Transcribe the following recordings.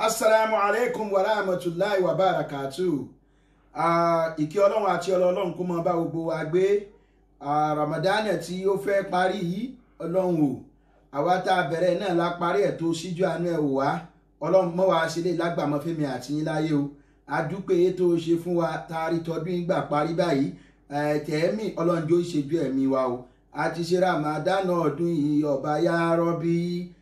asalaamu aleykum wa rahmatulahi wa barakatu ìkí ọlọ́run àti ọlọ́run kó máa bá gbogbo wa gbé ramadan tí ó fẹ́ parí yìí ọlọ́run o àwa tá a bẹ̀rẹ̀ náà la parí ẹ̀ tó síjú àánú ẹ̀ wò wá ọlọ́run mọ́ wa ṣe lè lágbàmọ́ fẹ́mi àti yín láyé o adúpẹ́ tó ṣe fún wa tá a rí tọdún ìgbà parí báyìí tẹ̀ẹ́mì ọlọ́run jó ṣèjú ẹ̀mí wa o a ti ṣe ramadan ọdún yìí ọba ya rọ́bí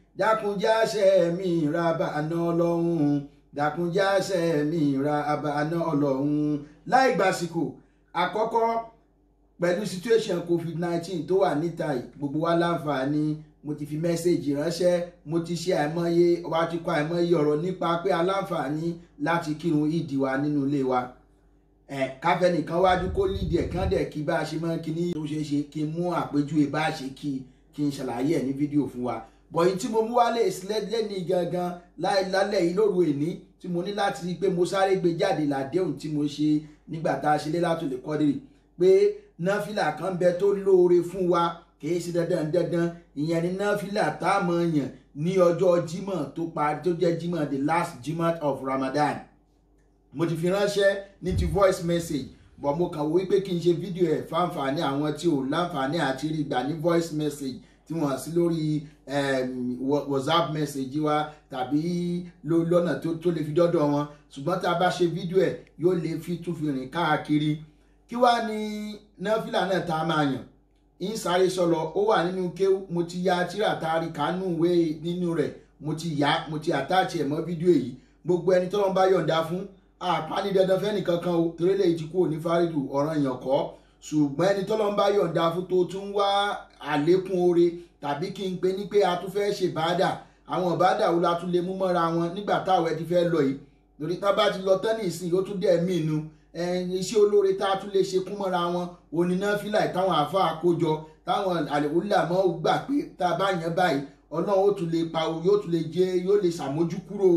dákunjáṣẹ́ mi ra bàánà ọlọ́run dákunjáṣẹ́ mi ra bàánà ọlọ́run láì gbàsìkò àkọ́kọ́ pẹ̀lú situation covid nineteen tó wà níta yìí gbogbo wa láǹfààní mo ti fi mẹ́sẹ̀gì ránṣẹ́ mo ti ṣe àìmọye wa ti kọ àìmọye ọ̀rọ̀ nípa pé aláǹfààní láti kírun ìdí wa nínú ilé wa ẹ káfẹ́ nìkan wájú kó lídìí ẹ̀ kán dẹ̀ kí bá a ṣe máa ń kí ní tó ṣeé ṣe kí n mú àpèjúwe bá a ṣe kí kí n ṣàlàyé ẹ̀ ní fídíò fún wa bọ̀yìn tí mo mú wálé ìsìlẹ̀ ní gangan lálẹ́ yìí lóru èní tí mo ní láti rí i pé mo sáré gbé jáde làdéhùn tí mo ṣe nígbà tá a ṣe lé látò lè kọ́dìrì pé náfìlà kan bẹ tó lóore fún wa kìí ṣe dandan dandan ìyẹn ni náfìlà tá a mọ̀ yàn ní ọjọ́ jímọ̀ tó parí tó jẹ́ jímọ̀ the last jímọ̀ of Ramadan mo ti fi ránṣẹ́ ní ti voice message bọ̀ mo kàn wò wípé kí n ṣe fídíò ẹ̀ fáǹfààní àwọn tí ò láǹfààní àti rí gbà ní voice message tí wọ́n sí lórí whatsapp message wa tàbí lọ́nà tó lè fi dọ́dọ̀ wọn ṣùgbọ́n tá a bá ṣe fídíò ẹ̀ yóò lè fi tún fi rìn káàkiri kí wá ní náfìlà náà tá a máa yàn ń sáré sọlọ ó wà nínú kéwù mo ti ya tíra taari kánú ìwé nínú rẹ̀ mo ti yá mo ti àtàchì ẹ̀ mọ́ fídíò yìí gbogbo ẹni tọ́lọ́n bá yọ̀ǹda fún àpáni dandan fẹ́ni kankan o torí lè ti kúrò ní fárídù ọ̀ràn èèyàn kọ́ ṣùgbọ́n ẹni tọ́lọ́n bá yọ̀ǹda fún tó tún wá àlékún oore tàbí kí n pe ní pé a tún fẹ́ ṣe bàdà àwọn bàdà wo la tún lè mú mọ́ra wọn nígbà táwọn ẹ ti fẹ́ lọ yìí lórí tá bá ti lọ tán ní ìsìn yóò tún dẹ̀ mí inú iṣẹ́ olóore tá a tún lè ṣe kún mọ́ra wọn òní náà fílà táwọn àáfàá àkójọ táwọn àlèwúlà mọ́ gbà pé tá a bá yẹn báyìí ọlọ́run ó tún lè pa o yóò tún lè jẹ yóò lè ṣàmójúkúrò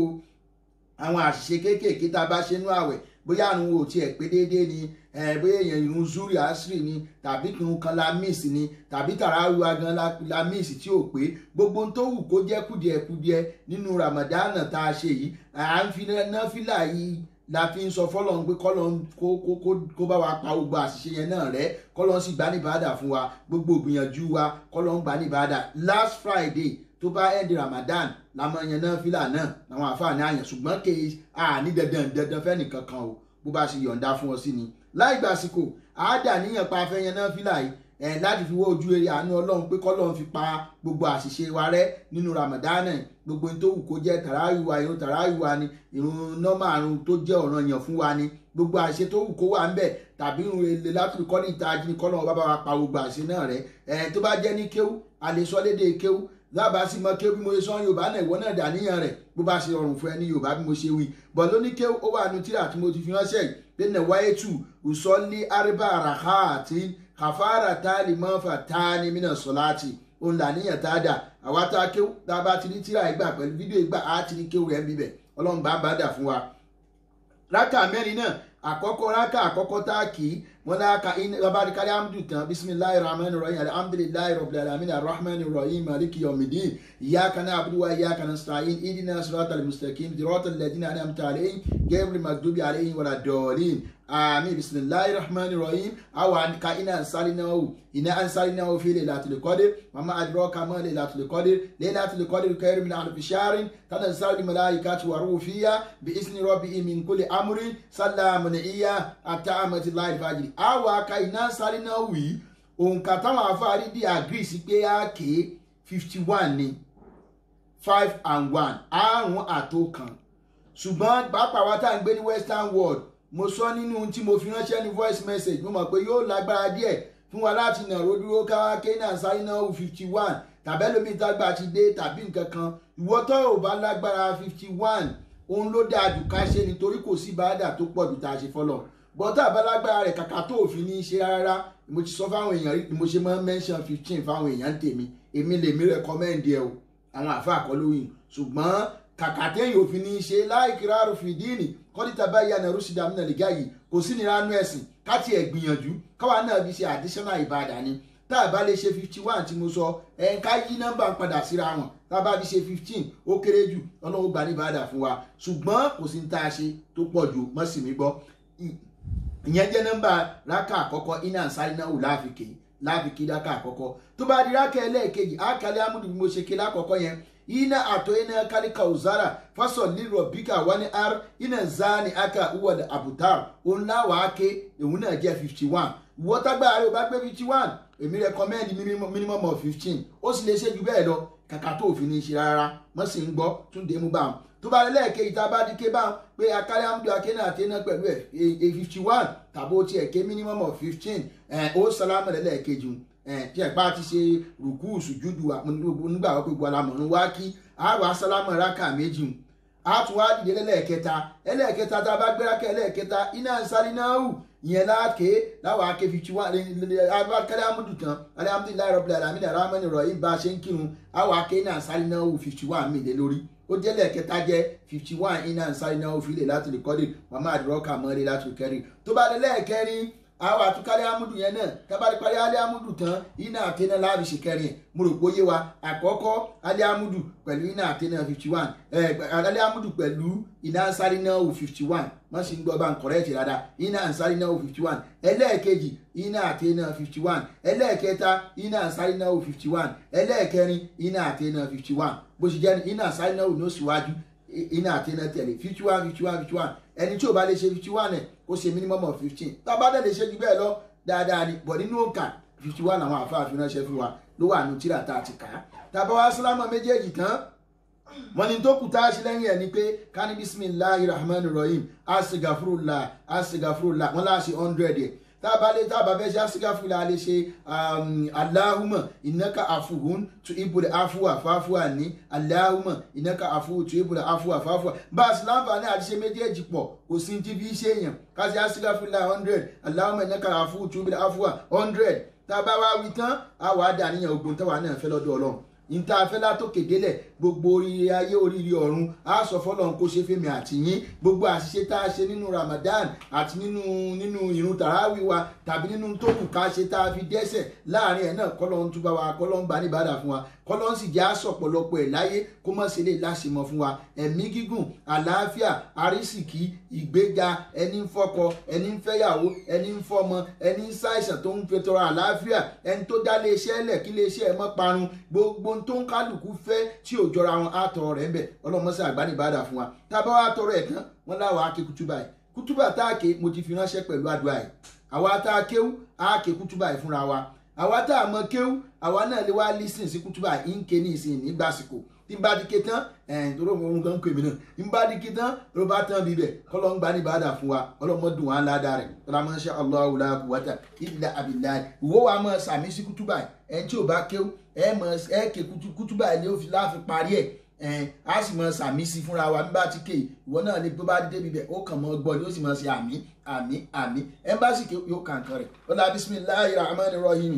àwọn àṣìṣe kéékèèké tá a bá ṣe nú àwẹ̀ bóyá àrùn ò tiẹ̀ pé déédéé ni bóyá èèyàn ìrun zuri asiri ni tàbí kírun kan la miss ni tàbí tàràwíwá gan la miss tí ò pé gbogbo ohun tó wù kó jẹ́ kùdìẹ̀kùdìẹ̀ nínú Ramadan tá a ṣe yìí à ń fi náfìlà yìí la fi ń sọ fọlọ́n pé kọ́lọ́n kó bá wa pa gbogbo àṣìṣe yẹn náà rẹ́ kọ́lọ́n sì gbá ní bàdà fún wa gbogbo ìgbìyànjú wa kọ́lọ́n gbá ní bàdà last Friday tó bá ẹ̀ndì Ramadan làmọ́ yẹn náà fìlà náà làwọn àfààní àyàn ṣùgbọ́n kì í àní dandan dandan fẹ́ni kankan o bó bá ṣe yọ̀ǹda fún ọ sí ni láì gbàsíkò àádà níyàn pa afẹ́ yẹn náà fìlà yìí ẹ̀ láti fi wọ́ ojú eré àánú ọlọ́run pé kọ́lọ́run fi pa gbogbo àṣìṣe wa rẹ́ nínú Ramadan gbogbo tó wù kó jẹ́ tàràwíwá irun tàràwíwá ni irun nọ́mà àrùn tó jẹ́ ọ̀ranyàn fún wa ni gbogbo àṣìṣe tó wù kó wà ń bẹ̀ tàbí irun èlé látìrí kọ́ni ìta ajínigbé kọ́lọ́run bá bá wa pa gbogbo àṣìṣe náà rẹ́ ẹ̀ tó bá jẹ́ ní kéwú àlesọ́lédè kéwú lábàá sí mọ kéwú bí mo ṣe sọ yorùbá náà ìwọ náà dàníyàn rẹ̀ bó bá ṣe rọrùn fún ẹ ní yorùbá bí mo ṣe wí bọ̀ lóní kéwú ó wà nù tíra tí mo ti fi ránṣẹ́ yìí pé nàwáyé tù ùsọ́lé àríbá àràká àti kàfàrà táàlì mọ́fà táàní mìíràn sọ́láàtì òun làníyàn tá a dà àwa tá a kéwú tá a bá ti ní tíra ìgbà pẹ̀lú fídíò ìgbà á ti ní kéwú rẹ̀ ń bíbẹ̀ ọlọ́run bá bá dà fún wa. rákà mẹ́rin náà àkọ́kọ́ rákà àkọ́kọ́ tá a kì í wọn náà ka in babarikari amdu tán bisimilahi rahman rahim alhamdulilayi rabbil alamin arrahman rahim maliki yomidin iyaka na abudu wa iyaka na sa'in idina siratal mustaqim siratal ladina an'amta alayhim ghayril maghdubi alayhim wala dallin àmín bisimilahi rahman rahim awa ka ina ansalinahu ina ansalinahu fi laylatil qadr mama adraka ma laylatil qadr laylatil qadr khayrun min alfi shahrin tanazzalu malaikatu wa ruhu fiha bi izni rabbihim min kulli amrin salamun iya ata amatillahi fajr àwọn aka iná sáré náà wì í òǹkà táwọn afárí dí agree sí pé á ké fifty one ni five and one àrùn àtòkàn ṣùgbọ́n pàápàá wa tá à ń gbé ní western world mo sọ nínú tí mo fi ránṣẹ́ ní voice message mo mọ̀ pé yóò lágbára díẹ̀ fún wa láti nàró dúró káwá ké náà sáré náà wù fifty one tàbí ẹlòmíì tágbà ti dé tàbí nǹkan kan ìwọ tó ò bá lágbára fifty one òun ló dáa jù ká ṣe nítorí kò sí bàdà tó pọ̀ jù tá a ṣe fọlọ́ bọ́tà abálágbára rẹ̀ kàkà tó òfin ní í ṣe rárá mo ti sọ fáwọn èèyàn rí mo ṣe máa ń mention fifteen fáwọn èèyàn tèmi èmi lèmi recommend ẹ o àwọn àfa àkọlóyìn ṣùgbọ́n kàkà téèyàn òfin ní í ṣe láìkíra rúfìdíìnì kọ́dítà báyìí àná rúṣìdá mi nàlẹ́ gáyìí kò sí ní ránú ẹ̀sìn káti ẹ̀ gbìyànjú káwa náà fi ṣe additional ìbàdàn ni tá a bá lè ṣe fifty one tí mo sọ ẹ̀ ká yí nọ́mbà padà síra wọn tá a bá fi ṣe fifteen ó kéré jù ọlọ́run gbà ní ìbáradà fún wa ṣùgbọ́n kò sí ní tá a ṣe tó pọ̀ jù mọ́ sí mi gbọ́ ìyẹn jẹ́ nọ́mbà rákà àkọ́kọ́ iná sáré náà wò láàfikè láàfikè rákà àkọ́kọ́ tó bá di rákà ẹlẹ́ẹ̀kejì àkàlẹ́ amúdù bí mo ṣe ké lákọ̀ọ́kọ́ yẹn ina ato ina kalika uzara fasol liro bika wani ar ina zani aka uwa da abutar òun láwàá ake òun náà jẹ́ fifty one ìwọ tágbára rẹ ò bá gbé fifty one èmi recommend minimum of fifteen ó sì lè ṣe jù bẹ́ẹ̀ lọ kàkà tó òfin ní í ṣe rárá mọ́ sí ń gbọ́ tún dé mú bá wọn tó bá lẹ́ẹ̀kejì tá a bá di ké báwọn pé akárí amúdù akéna àtẹná pẹ̀lú ẹ̀ fifty one tàbí ó tiẹ̀ ké minimum of fifteen ó sálámù lẹ́ẹ̀kejì tí ẹ̀ bá ti ṣe rùkú sùjúdù nígbà wọ́n pé gbọ́lámọ̀nù wá kí a wà sálámù rákà méjì a tún wá dìde lẹ́lẹ́kẹta ẹlẹ́kẹta tá a bá gbé rákà ẹlẹ́kẹta iná ń sáré náà hù ìyẹn láàké láwọn ake fifty one abakẹ́lẹ́ amúdù tán alhamdulilayi rabbil alamin aramani rahim bá a ṣe ń kírun àwọn ake iná ń sáré náà hù fifty one mi lé lórí ó jẹ́ lẹ́ẹ̀kẹta jẹ́ fifty one iná ń sáré náà hù fílẹ̀ láti lè kọ́lé màmá àdúrọ́kà mọ́lẹ̀ láti lè kẹ́rin tó bá dé lẹ́ẹ̀kẹrin àwọn àtúkálẹ̀ amúdù yẹn náà tábàlì parí alẹ́ amúdù tán iná àtẹnà láàbì ṣe kẹrin ẹ̀ mo rò pé ó yé wa àkọ́kọ́ alẹ́ amúdù pẹ̀lú iná àtẹnà fifty one alẹ́ amúdù pẹ̀lú iná ansari náà wò fifty one wọ́n sì ń gbọ́ bá ń kọ̀rẹ́ẹ̀tì rárá iná ansari náà wò fifty one ẹlẹ́ẹ̀kejì iná àtẹnà fifty one ẹlẹ́ẹ̀kẹta iná ansari náà wò fifty one ẹlẹ́ẹ̀kẹrin iná àtẹnà fifty one bó ṣe jẹ́ iná ansari náà wò ní òṣìwájú iná àtẹnà tẹ̀lé fifty one fifty one fifty one ẹni tí ò bá lè ṣe fifty one ẹ̀ kó ṣe minimum of fifteen tábà dẹ̀ lè ṣe jù bẹ́ẹ̀ lọ dáadáa ni bọ̀ nínú òǹkà fifty one àwọn àfáàfin ránṣẹ́ fún wa ló wà nù tíra tá a ti kà á tábà wá sálámà méjèèjì tán wọ́n ní tó kù tá a ṣe lẹ́yìn ẹ̀ ni pé kání bisimilahi rahman rahim asigafurula asigafurula wọ́n láà ṣe hundred yẹ tábà lè tábà fẹ́ ṣe asigafurula lè ṣe alahuma ìnáka àfuhun tu ibùdó afuwa fáfuwa ní alahuma ìnáka àfuhun tu ibùdó afuwa fáfuwa bá a sì láǹfààní àti ṣe méjèèjì pọ̀ kò sí ti fi ṣe èèyàn ká ṣe asigafurula hundred alahuma ìnáka àfuhun tu ibùdó afuwa hundred tábà wá wí tán àwa dàníyàn ogun táwa náà fẹ́ lọ́dọ̀ ọlọ́run níta afẹ́lá tó kédélẹ̀ gbogbo oríire ayé oríire ọ̀run á sọ fọlọ́run kó ṣe fèmí àti yín gbogbo àṣìṣe tá a ṣe nínú Ramadan àti nínú nínú ìrun tàràwí wa tàbí nínú tó kù ká ṣe tá a fi dẹ́sẹ̀ láàrin ẹ̀ náà kọ́lọ́run túbà wa kọ́lọ́run bá níbàdà fún wa kọ́lọ́run sì jẹ́ àsọ̀pọ̀lọpọ̀ ẹ̀ láyé kó mọ̀ sí lè láṣìmọ̀ fún wa ẹ̀mí gígùn àlàáfíà àrísìkí ìgbéga ẹni ń fọkọ ẹni ń fẹ́yàwó ẹni ń fọmọ ẹni ń ṣàìsàn tó ń fetọrọ àlàáfíà ẹni tó dá léeṣẹ́ lẹ̀ kí léeṣẹ́ ẹ̀ mọ́ parun gbogbo ohun tó ń kálukú fẹ́ tí ò jọra wọn á tọrọ rẹ̀ ń bẹ̀ ọlọ́mọṣẹ́ àgbánibàdà fún wa tá a bá wá tọrọ ẹ̀ tán wọn láwọn á ké kútúbà yìí kútúbà tá a ké mo ti fi ránṣẹ́ pẹ̀lú àdúrà yìí àwa tá a kéwú á ké kútúbà yìí fúnra wa àwa tá a mọ kéwú àwa náà lè wá lísìn sí kútúbà yìí ń ké ní ìsìn nígbàsíkò tí n bá di ké tán ẹ̀ẹ́n tó rọ̀ ohun kan ń pè mí náà n bá di ké tán ló bá tán bíbẹ̀ kọ́lọ́ ń gbá ní bàdà fún wa ọlọ́mọ dùn wá ńlá dáa rẹ̀ ọlọ́mọ ṣe Allahu la quwwata illa billah ìwọ wa mọ sàmì sí kútúbà ẹ̀ tí ò bá kéwú ẹ̀ mọ ẹ̀ ké kútúbà ẹ̀ ní ó fi láàfin parí ẹ̀ ẹn a sì mọ sàmì sí fúnra wa nígbà tí ké ìwọ náà ni tó bá débi bẹ ó kàn mọ gbọ́ ni ó sì mọ sí àmì àmì àmì ẹmbásì ké yóò kàn kan rẹ ọlá bisimilahi rahman rahim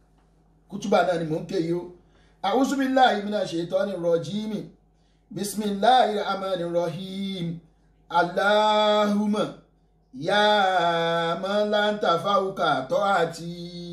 kútúbà náà ni mò ń ké yìí ó àwùsùbíláhi mina ṣètọ́ni rọ̀jìmì bisimilahi rahman rahim aláhùmọ̀ yá mọ́láńtà fáwùkà tọ́ àti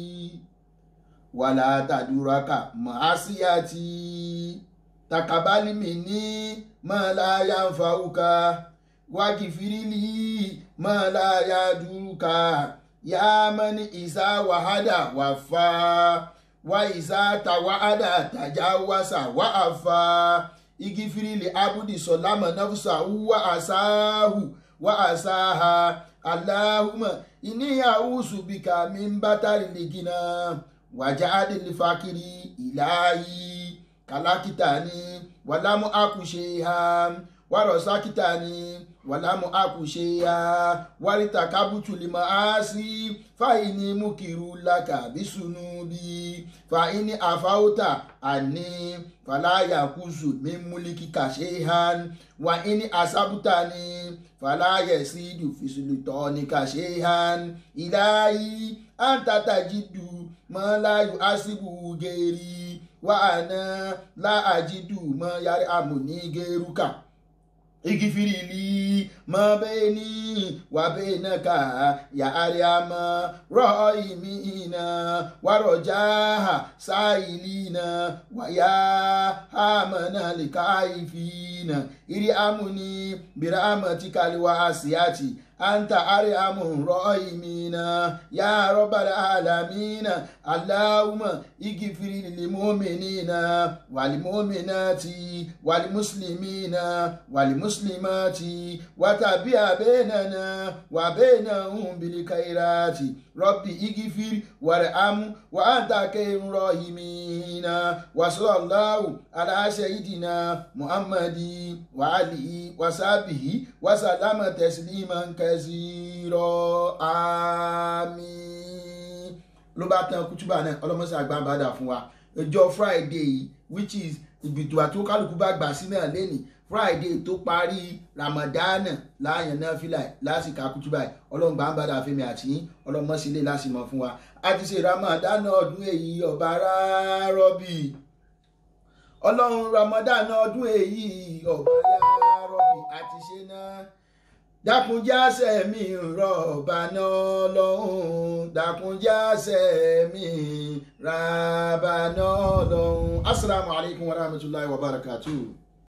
wàlá tàdúrákà mọ́ àṣìyàtì takabali mini mala yanfauka wakifirili mala yaduka ya mani isa wahada wafa wa isa tawada tajawasa wa afa igifirili abudi solama nafsa wa asahu wa asaha allahumma inni a'udhu bika min batari ligina wajadi lifakiri ilahi kalakitani wàlámù àkùṣeha wàrọ̀sákítani wàlámù àkùṣeha wàrìtà kábùtùlìmọ̀ àásì fàìní múkìrú làkà bísùnúbí fàìní àfáwọ́tà àní fàlàyà kùsù mímúlìkì kàṣehan wàìní àsábùtàní fàlàyà sídù fìsùlùtọ́ni kàṣehan ìláyí àǹtàtàjìdù mọ́láyù àṣìbù gèrè wa ana la ajidu mọ yàrá àmúní gẹrùkà igifiri li ma bẹ́ẹ̀ni wà bẹ́ẹ̀nàkà yà àríàmà rọ́ọ̀ìmínà wàrọ̀já sáìlínà wàyà hàmànà lìkàìfínà ìrì àmúni bìràmàtìkàlíwà àṣìyàtì anta ariamu rọ́ìmínà yà rọ́bàlà àlàmínà aláwùmọ̀ igifiri lìmọ́mìnínà wàlìmọ́mìnàtì wàlìmùsùlùmínà wàlìmùsùlùmátì wàtàbí àbẹ́nàna wàbẹ́nàhùn bìlìkàìràtì rọ́bì igifiri wàrẹ̀hámù wàhátàkẹ́ rọ́ìmínà wàsálàláwù aláṣẹ́yìdìnà muhammadi wàhálì wàsábìhì wàsálàmà tẹ̀sílímà kẹsìrọ̀ àmín ló bá tán kútúbà náà ọlọ́mọṣẹ́ àgbàǹbàdà fún wa ọjọ́ friday yìí which is ìgbìtò àti kálukú bá gbà sí náà lẹ́nìí friday tó parí ramadana láàyàn náà fìlà lásìkò àkútúbà yìí ọlọ́run gbàǹbàdà fẹ́mi àti ọlọ́mọṣẹ́lẹ̀ lásìmọ̀ fún wa a ti ṣe ramadana ọdún èyí ọba rárọ́bì ọlọ́run ramadana ọdún èyí ọba rárọ́bì a ti ṣe náà dákunjáṣẹ́ mi rọ̀bà náà lọ́hùn dákunjáṣẹ́ mi ràbà náà lọ́hùn asalaamualeykum wa rahmatulahi wa barakatuh.